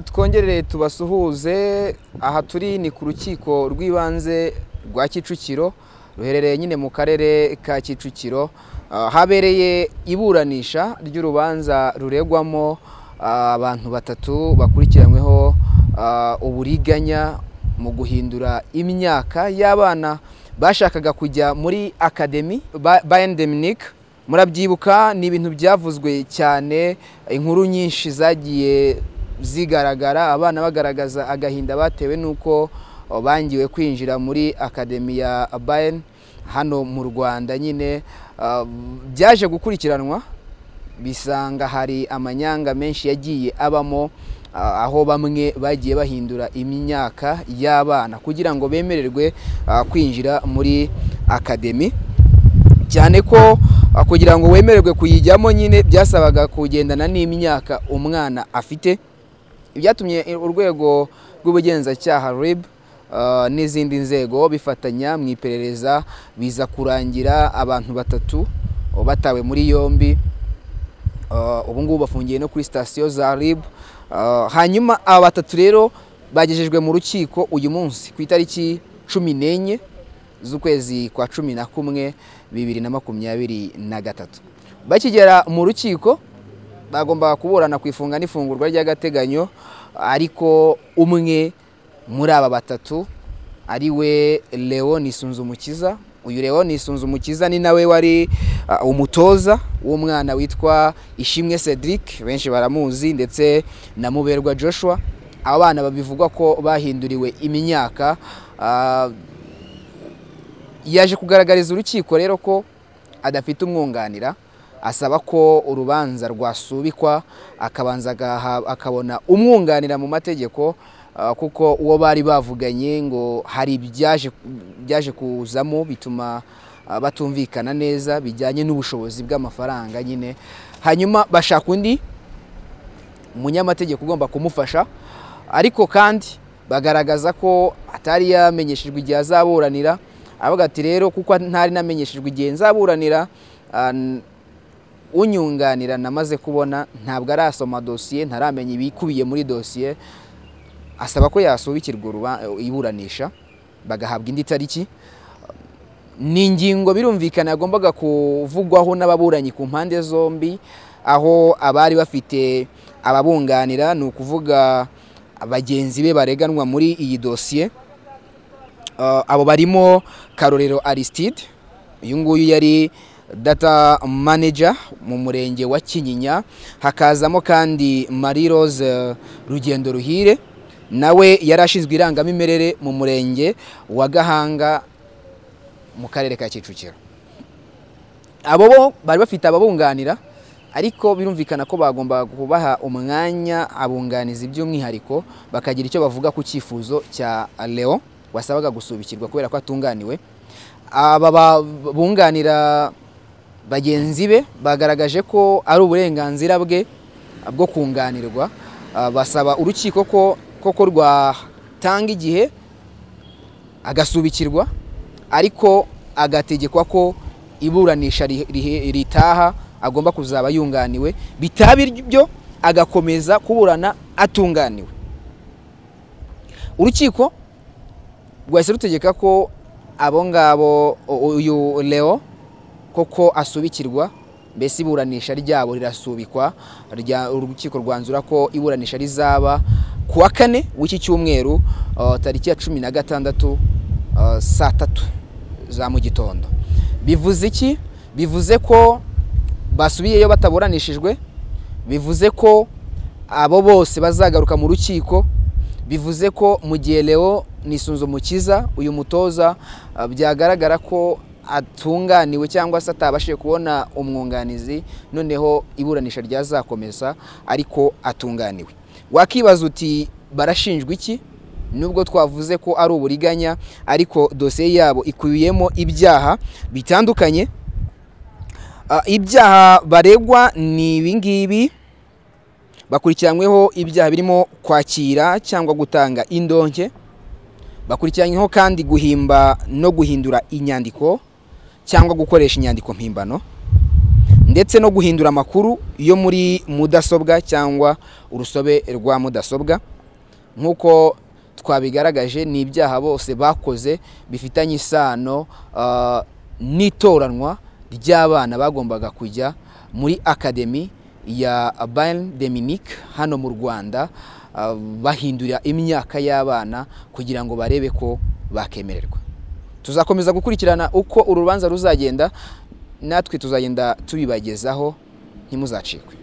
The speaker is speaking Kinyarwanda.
twongerere tubasuhuze aha turi ni ku rukiko rw'ibanze rwa kicukiro ruherereye nyine mu karere ka kicukiro habereye iburanisha ry'urubanza ruregwamo abantu batatu bakurikiranyweho uburiganya mu guhindura imyaka y'abana bashakaga kujya muri akademi bayeni deminike murabyibuka ni ibintu byavuzwe cyane inkuru nyinshi zagiye zigaragara abana bagaragaza agahinda batewe n'uko bangiwe kwinjira muri akademi ya bayeni hano mu rwanda nyine byaje gukurikiranwa bisanga hari amanyanga menshi yagiye abamo aho bamwe bagiye bahindura imyaka y'abana kugira ngo bemererwe kwinjira muri akademi cyane ko kugira ngo wemererwe kuyijyamo nyine byasabaga kugendana n'imyaka umwana afite byatumye urwego rw'ubugenzacyaha ribu n'izindi nzego bifatanya mu iperereza biza kurangira abantu batatu batawe muri yombi ubu ngubu bafungiye no kuri sitasiyo za ribu hanyuma aba batatu rero bagejejwe mu rukiko uyu munsi ku itariki cumi n'enye z'ukwezi kwa cumi na kumwe bibiri na makumyabiri na gatatu bakigera mu rukiko bagombaga kuburana ku ifunga n'ifungurwa ry'agateganyo ariko umwe muri aba batatu ari we leoni sunzumukiza uyu leoni sunzumukiza ni nawe wari umutoza w'umwana witwa ishimwe cedric benshi baramuzi ndetse na muberwa joshua abana babivugwa ko bahinduriwe imyaka yaje kugaragariza urukiko rero ko adafite umwunganira asaba ko urubanza rwasubikwa akabanza akabona umwunganira mu mategeko kuko uwo bari bavuganye ngo hari ibyaje kuzamo bituma batumvikana neza bijyanye n'ubushobozi bw'amafaranga nyine hanyuma bashaka undi munyamategeko ugomba kumufasha ariko kandi bagaragaza ko atari yamenyeshejwe igihe azaburanira avuga ati rero kuko ntari namenyeshejwe igihe nzaburanira unyunganira namaze kubona ntabwo arasoma dosiye ntaramenya ibikubiye muri dosiye asaba ko yasubikirwa iburanisha bagahabwa indi tariki ni ingingo birumvikana yagombaga kuvugwaho n'ababuranyi ku mpande zombi aho abari bafite ababunganira ni ukuvuga bagenzi be bareganwa muri iyi dosiye abo barimo karorero arisitide uyu nguyu yari data manager mu murenge wa kinyinya hakazamo kandi marie rose rugendo ruhire nawe yari ashinzwe irangamimerere mu murenge wa gahanga mu karere ka kicukiro abo bo bari bafite ababunganira ariko birumvikana ko bagomba kubaha umwanya abunganizi by'umwihariko bakagira icyo bavuga ku cyifuzo cya leo wasabaga gusubikirwa kubera ko atunganiwe aba babunganira bagenzi be bagaragaje ko ari uburenganzira bwe bwo kunganirwa basaba urukiko ko koko rwatanga igihe agasubikirwa ariko agategekwa ko iburanisha ritaha agomba kuzaba yunganiwe bitaba ibyo agakomeza kuburana atunganiwe urukiko rwahise rutegeka ko abo ngabo uyu leo koko asubikirwa mbese iburanisha ryabo rirasubikwa urukiko rwanzura ko iburanisha rizaba ku wa kane w'iki cyumweru tariki ya cumi na gatandatu saa tatu za mu gitondo bivuze iki bivuze ko basubiyeyo bataburanishijwe bivuze ko abo bose bazagaruka mu rukiko bivuze ko mu gihe leo mukiza uyu mutoza byagaragara ko atunganiwe cyangwa se atabashije kubona umwunganizi noneho iburanisha ryazakomeza ariko atunganiwe wakibaza uti barashinjwa iki nubwo twavuze ko ari uburiganya ariko dosiye yabo ikubiyemo ibyaha bitandukanye ibyaha baregwa ni ibingibi bakurikiranyweho ibyaha birimo kwakira cyangwa gutanga indonke bakurikiranyweho kandi guhimba no guhindura inyandiko cyangwa gukoresha inyandiko mpimbano ndetse no guhindura amakuru yo muri mudasobwa cyangwa urusobe rwa mudasobwa nk'uko twabigaragaje ni ibyaha bose bakoze bifitanye isano ah, n'itoranwa ry'abana bagombaga kujya muri akademi ya Bayern de Munich hano mu Rwanda ah, bahindura imyaka y'abana kugira ngo barebe ko bakemererwa tuzakomeza gukurikirana uko uru rubanza ruzagenda natwe tuzagenda tubibagezaho ntimuzacikwe